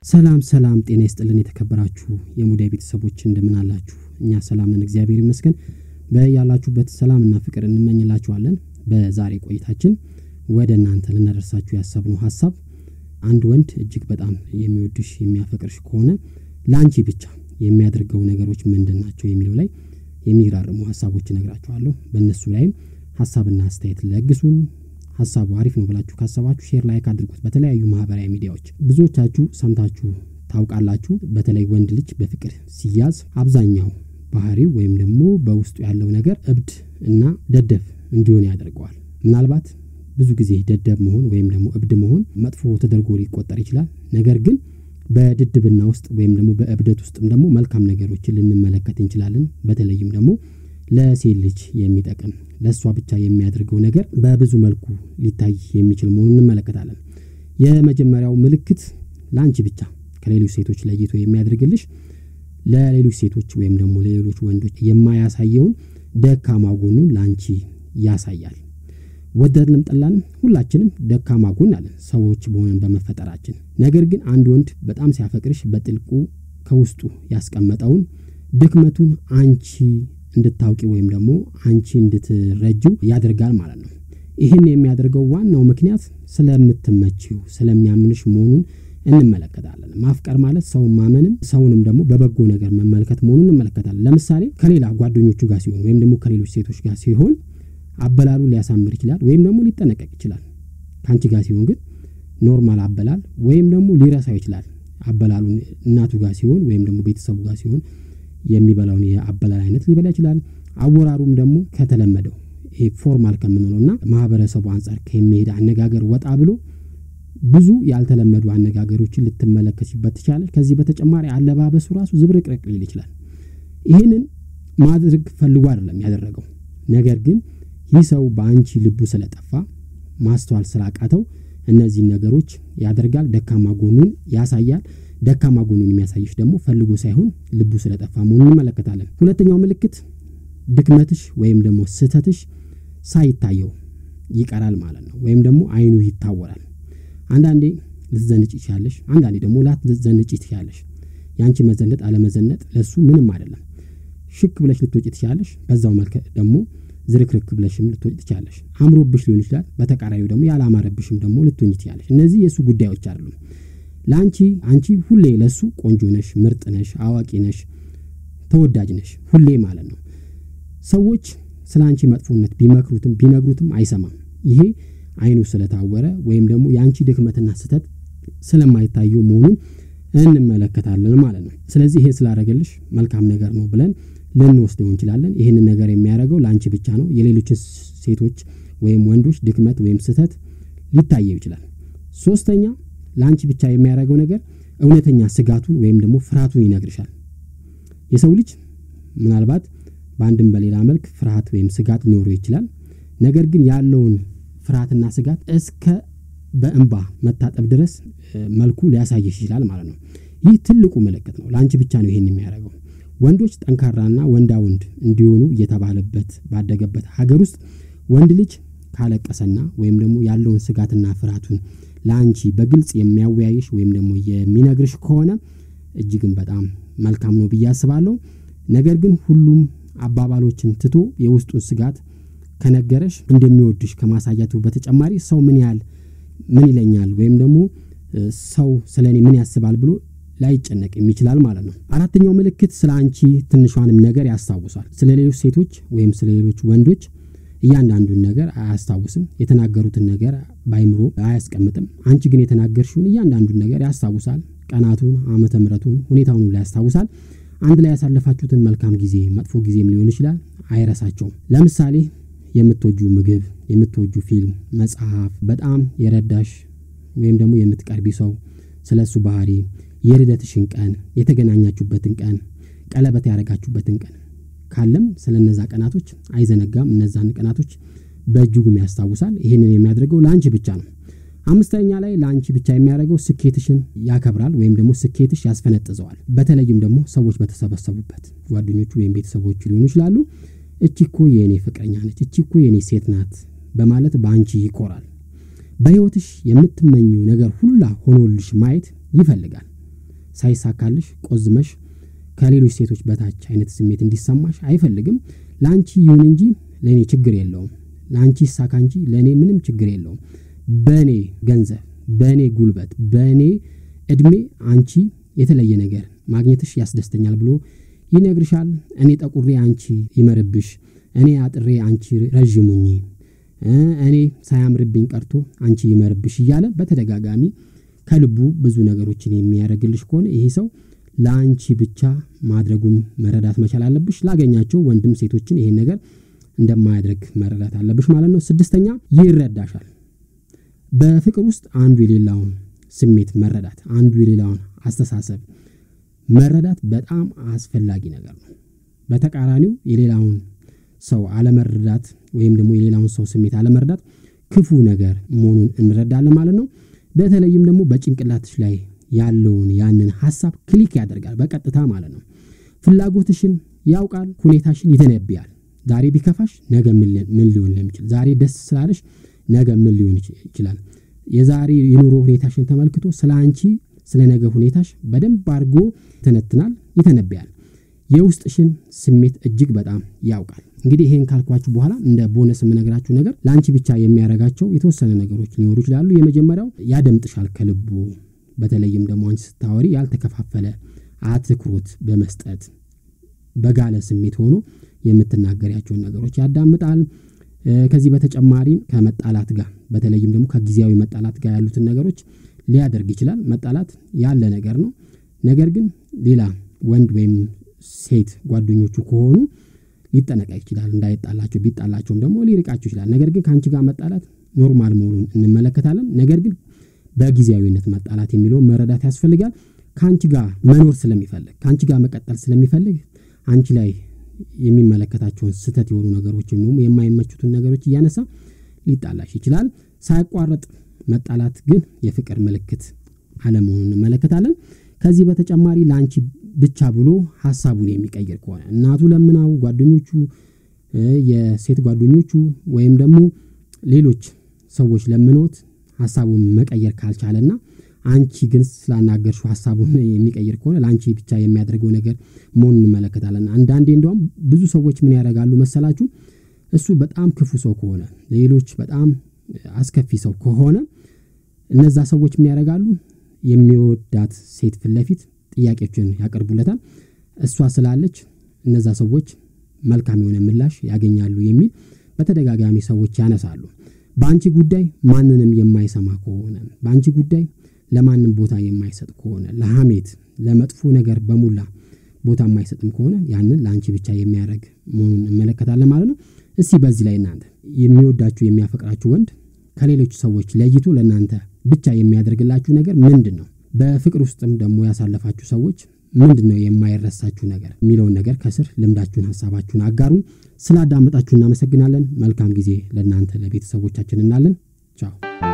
ሰላም ሰላም፣ ጤና ይስጥልን የተከበራችሁ የሙዳይ ቤተሰቦች እንደምን አላችሁ? እኛ ሰላም ነን፣ እግዚአብሔር ይመስገን። በያላችሁበት ሰላምና ፍቅር እንመኝላችኋለን። በዛሬ ቆይታችን ወደ እናንተ ልናደርሳችሁ ያሰብነው ሀሳብ አንድ ወንድ እጅግ በጣም የሚወድሽ የሚያፈቅርሽ ከሆነ ለአንቺ ብቻ የሚያደርገው ነገሮች ምንድን ናቸው የሚለው ላይ የሚግራርሙ ሀሳቦች እነግራችኋለሁ። በእነሱ ላይም ሀሳብና አስተያየት ለግሱን። ሀሳቡ አሪፍ ነው ብላችሁ ካሰባችሁ ሼር ላይክ አድርጉት። በተለያዩ ማህበራዊ ሚዲያዎች ብዙዎቻችሁ ሰምታችሁ ታውቃላችሁ። በተለይ ወንድ ልጅ በፍቅር ሲያዝ አብዛኛው ባህሪው ወይም ደግሞ በውስጡ ያለው ነገር እብድ እና ደደብ እንዲሆን ያደርገዋል። ምናልባት ብዙ ጊዜ ደደብ መሆን ወይም ደግሞ እብድ መሆን መጥፎ ተደርጎ ሊቆጠር ይችላል። ነገር ግን በድድብና ውስጥ ወይም ደግሞ በእብደት ውስጥም ደግሞ መልካም ነገሮችን ልንመለከት እንችላለን። በተለይም ደግሞ ለሴት ልጅ የሚጠቅም ለእሷ ብቻ የሚያደርገው ነገር በብዙ መልኩ ሊታይ የሚችል መሆኑን እንመለከታለን። የመጀመሪያው ምልክት ለአንቺ ብቻ ከሌሎች ሴቶች ለይቶ የሚያደርግልሽ ለሌሎች ሴቶች ወይም ደግሞ ለሌሎች ወንዶች የማያሳየውን ደካማ ጎኑን ለአንቺ ያሳያል። ወደድንም ጠላንም ሁላችንም ደካማ ጎን አለን ሰዎች በሆነን በመፈጠራችን። ነገር ግን አንድ ወንድ በጣም ሲያፈቅርሽ በጥልቁ ከውስጡ ያስቀመጠውን ድክመቱን አንቺ እንድታውቂ ወይም ደግሞ አንቺ እንድትረጂው ያደርጋል ማለት ነው። ይህን የሚያደርገው ዋናው ምክንያት ስለምትመችው ስለሚያምንሽ መሆኑን እንመለከታለን። ማፍቀር ማለት ሰውን ማመንም ሰውንም ደግሞ በበጎ ነገር መመልከት መሆኑን እንመለከታለን። ለምሳሌ ከሌላ ጓደኞቹ ጋር ሲሆን ወይም ደግሞ ከሌሎች ሴቶች ጋር ሲሆን አበላሉ ሊያሳምር ይችላል ወይም ደግሞ ሊጠነቀቅ ይችላል። ከአንቺ ጋር ሲሆን ግን ኖርማል አበላል ወይም ደግሞ ሊረሳው ይችላል። አበላሉን እናቱ ጋር ሲሆን ወይም ደግሞ ቤተሰቡ ጋር ሲሆን የሚበላውን የአበላል አይነት ሊበላ ይችላል። አወራሩም ደግሞ ከተለመደው ፎርማል ከምንለው እና ማህበረሰቡ አንጻር ከሚሄድ አነጋገር ወጣ ብሎ ብዙ ያልተለመዱ አነጋገሮችን ልትመለከችበት ትችላለች። ከዚህ በተጨማሪ አለባበሱ ራሱ ዝብርቅርቅ ሊል ይችላል። ይህንን ማድረግ ፈልጎ አይደለም ያደረገው። ነገር ግን ይህ ሰው በአንቺ ልቡ ስለጠፋ ማስተዋል ስላቃተው እነዚህን ነገሮች ያደርጋል። ደካማ ጎኑን ያሳያል። ደካማ ጎኑን የሚያሳይሽ ደግሞ ፈልጎ ሳይሆን ልቡ ስለጠፋ መሆኑን እንመለከታለን። ሁለተኛው ምልክት ድክመትሽ ወይም ደግሞ ስህተትሽ ሳይታየው ይቀራል ማለት ነው። ወይም ደግሞ አይኑ ይታወራል። አንዳንዴ ልትዘንጭ ትችላለሽ፣ አንዳንዴ ደግሞ ላትዘንጭ ትችላለሽ። የአንቺ መዘነጥ አለመዘነጥ ለሱ ምንም አይደለም። ሽክ ብለሽ ልትወጪ ትችላለሽ። በዛው መልክ ደግሞ ዝርክርክ ብለሽም ልትወጪ ትችላለሽ። አምሮብሽ ሊሆን ይችላል። በተቃራኒው ደግሞ ያላማረብሽም ደግሞ ልትሆኝ ትችላለሽ። እነዚህ የእሱ ጉዳዮች አይደሉም። ለአንቺ አንቺ ሁሌ ለሱ ቆንጆ ነሽ፣ ምርጥ ነሽ፣ አዋቂ ነሽ፣ ተወዳጅ ነሽ ሁሌ ማለት ነው። ሰዎች ስለ አንቺ መጥፎነት ቢመክሩትም ቢነግሩትም አይሰማም። ይሄ አይኑ ስለታወረ ወይም ደግሞ የአንቺ ድክመትና ስህተት ስለማይታየው መሆኑን እንመለከታለን ማለት ነው። ስለዚህ ይሄ ስላደረገልሽ መልካም ነገር ነው ብለን ልንወስደው እንችላለን። ይህንን ነገር የሚያደርገው ለአንቺ ብቻ ነው። የሌሎችን ሴቶች ወይም ወንዶች ድክመት ወይም ስህተት ሊታየው ይችላል። ሶስተኛ ለአንቺ ብቻ የሚያደርገው ነገር እውነተኛ ስጋቱን ወይም ደግሞ ፍርሃቱን ይነግርሻል። የሰው ልጅ ምናልባት በአንድም በሌላ መልክ ፍርሃት ወይም ስጋት ሊኖረው ይችላል። ነገር ግን ያለውን ፍርሃትና ስጋት እስከ በእንባ መታጠብ ድረስ መልኩ ሊያሳይሽ ይችላል ማለት ነው። ይህ ትልቁ ምልክት ነው። ለአንቺ ብቻ ነው ይሄን የሚያደርገው። ወንዶች ጠንካራና ወንዳ ወንድ እንዲሆኑ እየተባለበት ባደገበት ሀገር ውስጥ ወንድ ልጅ ካለቀሰና ወይም ደግሞ ያለውን ስጋትና ፍርሃቱን ለአንቺ በግልጽ የሚያወያይሽ ወይም ደግሞ የሚነግርሽ ከሆነ እጅግም በጣም መልካም ነው ብዬ አስባለሁ። ነገር ግን ሁሉም አባባሎችን ትቶ የውስጡን ስጋት ከነገረሽ እንደሚወድሽ ከማሳያቱ በተጨማሪ ሰው ምን ያህል ምን ይለኛል ወይም ደግሞ ሰው ስለ እኔ ምን ያስባል ብሎ ላይጨነቅ ይችላል ማለት ነው። አራተኛው ምልክት ስለ አንቺ ትንሿንም ነገር ያስታውሳል። ስለ ሌሎች ሴቶች ወይም ስለ ሌሎች ወንዶች እያንዳንዱን ነገር አያስታውስም። የተናገሩትን ነገር በአይምሮ አያስቀምጥም። አንቺ ግን የተናገርሽውን እያንዳንዱን ነገር ያስታውሳል። ቀናቱን፣ ዓመተ ምሕረቱን፣ ሁኔታውን ሁሉ ያስታውሳል። አንድ ላይ ያሳለፋችሁትን መልካም ጊዜ፣ መጥፎ ጊዜም ሊሆን ይችላል አይረሳቸውም። ለምሳሌ የምትወጁ ምግብ፣ የምትወጁ ፊልም፣ መጽሐፍ፣ በጣም የረዳሽ ወይም ደግሞ የምትቀርቢ ሰው ስለ እሱ ባህሪ፣ የልደትሽን ቀን፣ የተገናኛችሁበትን ቀን፣ ቀለበት ያደረጋችሁበትን ቀን ካለም ስለ እነዛ ቀናቶች አይዘነጋም። እነዛን ቀናቶች በእጅጉም ያስታውሳል። ይህንን የሚያደርገው ለአንቺ ብቻ ነው። አምስተኛ ላይ ለአንቺ ብቻ የሚያደርገው ስኬትሽን ያከብራል ወይም ደግሞ ስኬትሽ ያስፈነጥዘዋል። በተለይም ደግሞ ሰዎች በተሰበሰቡበት ጓደኞቹ ወይም ቤተሰቦቹ ሊሆኑ ይችላሉ። እቺ እኮ የእኔ ፍቅረኛ ነች፣ እቺ እኮ የእኔ ሴት ናት በማለት በአንቺ ይኮራል። በሕይወትሽ የምትመኘው ነገር ሁላ ሆኖልሽ ማየት ይፈልጋል። ሳይሳካልሽ ቆዝመሽ ከሌሎች ሴቶች በታች አይነት ስሜት እንዲሰማሽ አይፈልግም። ለአንቺ ይሁን እንጂ ለእኔ ችግር የለውም። ለአንቺ ይሳካ እንጂ ለእኔ ምንም ችግር የለውም። በእኔ ገንዘብ፣ በእኔ ጉልበት፣ በእኔ እድሜ አንቺ የተለየ ነገር ማግኘትሽ ያስደስተኛል ብሎ ይነግርሻል። እኔ ጠቁሬ አንቺ ይመርብሽ፣ እኔ አጥሬ አንቺ ረዥሙኝ፣ እኔ ሳያምርብኝ ቀርቶ አንቺ ይመርብሽ እያለ በተደጋጋሚ ከልቡ ብዙ ነገሮችን የሚያደርግልሽ ከሆነ ይሄ ሰው ለአንቺ ብቻ ማድረጉም መረዳት መቻል አለብሽ። ላገኛቸው ወንድም ሴቶችን ይሄን ነገር እንደማያደርግ መረዳት አለብሽ ማለት ነው። ስድስተኛ ይረዳሻል። በፍቅር ውስጥ አንዱ የሌላውን ስሜት መረዳት፣ አንዱ የሌላውን አስተሳሰብ መረዳት በጣም አስፈላጊ ነገር ነው። በተቃራኒው የሌላውን ሰው አለመረዳት ወይም ደግሞ የሌላውን ሰው ስሜት አለመረዳት ክፉ ነገር መሆኑን እንረዳለን ማለት ነው። በተለይም ደግሞ በጭንቅላትሽ ላይ ያለውን ያንን ሀሳብ ክሊክ ያደርጋል በቀጥታ ማለት ነው። ፍላጎትሽን ያውቃል፣ ሁኔታሽን ይተነብያል። ዛሬ ቢከፋሽ ነገ ምን ሊሆን ለሚችል፣ ዛሬ ደስ ስላለሽ ነገ ምን ሊሆን ይችላል። የዛሬ የኑሮ ሁኔታሽን ተመልክቶ ስለ አንቺ ስለ ነገ ሁኔታሽ በደንብ አድርጎ ይተነትናል፣ ይተነብያል። የውስጥሽን ስሜት እጅግ በጣም ያውቃል። እንግዲህ ይሄን ካልኳችሁ በኋላ እንደ ቦነስ የምነግራችሁ ነገር ለአንቺ ብቻ የሚያደርጋቸው የተወሰነ ነገሮች ሊኖሩ ይችላሉ። የመጀመሪያው ያደምጥሻል ከልቡ በተለይም ደግሞ አንቺ ስታወሪ ያልተከፋፈለ አትኩሮት በመስጠት በጋለ ስሜት ሆኖ የምትናገሪያቸውን ነገሮች ያዳምጣል። ከዚህ በተጨማሪ ከመጣላት ጋር በተለይም ደግሞ ከጊዜያዊ መጣላት ጋር ያሉትን ነገሮች ሊያደርግ ይችላል። መጣላት ያለ ነገር ነው። ነገር ግን ሌላ ወንድ ወይም ሴት ጓደኞቹ ከሆኑ ሊጠነቀቅ ይችላል እንዳይጣላቸው፣ ቢጣላቸውም ደግሞ ሊርቃቸው ይችላል። ነገር ግን ከአንቺ ጋር መጣላት ኖርማል መሆኑን እንመለከታለን። ነገር ግን በጊዜያዊነት መጣላት የሚለውን መረዳት ያስፈልጋል። ከአንቺ ጋር መኖር ስለሚፈልግ ከአንቺ ጋር መቀጠል ስለሚፈልግ አንቺ ላይ የሚመለከታቸውን ስህተት የሆኑ ነገሮች ወይም ደግሞ የማይመቹትን ነገሮች እያነሳ ሊጣላሽ ይችላል። ሳያቋርጥ መጣላት ግን የፍቅር ምልክት አለመሆኑን እንመለከታለን። ከዚህ በተጨማሪ ለአንቺ ብቻ ብሎ ሀሳቡን የሚቀይር ከሆነ እናቱ ለምናው፣ ጓደኞቹ፣ የሴት ጓደኞቹ ወይም ደግሞ ሌሎች ሰዎች ለምኖት ሀሳቡን መቀየር ካልቻለና አንቺ ግን ስላናገርሽው ሀሳቡን የሚቀይር ከሆነ ለአንቺ ብቻ የሚያደርገው ነገር መሆኑን እንመለከታለን። አንዳንዴ እንደውም ብዙ ሰዎች ምን ያደርጋሉ መሰላችሁ? እሱ በጣም ክፉ ሰው ከሆነ ሌሎች በጣም አስከፊ ሰው ከሆነ እነዛ ሰዎች ምን ያደርጋሉ? የሚወዳት ሴት ፊት ለፊት ጥያቄዎችን ያቀርቡለታል። እሷ ስላለች እነዛ ሰዎች መልካም የሆነ ምላሽ ያገኛሉ የሚል በተደጋጋሚ ሰዎች ያነሳሉ። በአንቺ ጉዳይ ማንንም የማይሰማ ከሆነ በአንቺ ጉዳይ ለማንም ቦታ የማይሰጥ ከሆነ ለሐሜት፣ ለመጥፎ ነገር በሙላ ቦታ የማይሰጥም ከሆነ ያንን ለአንቺ ብቻ የሚያደርግ መሆኑን እንመለከታለን ማለት ነው። እስቲ በዚህ ላይ እናንተ የሚወዳችሁ የሚያፈቅራችሁ ወንድ ከሌሎች ሰዎች ለይቶ ለእናንተ ብቻ የሚያደርግላችሁ ነገር ምንድን ነው? በፍቅር ውስጥም ደግሞ ያሳለፋችሁ ሰዎች ምንድን ነው የማይረሳችሁ ነገር የሚለውን ነገር ከስር ልምዳችሁን፣ ሀሳባችሁን አጋሩን። ስላዳመጣችሁ እናመሰግናለን። መልካም ጊዜ ለእናንተ ለቤተሰቦቻችን እናለን። ቻው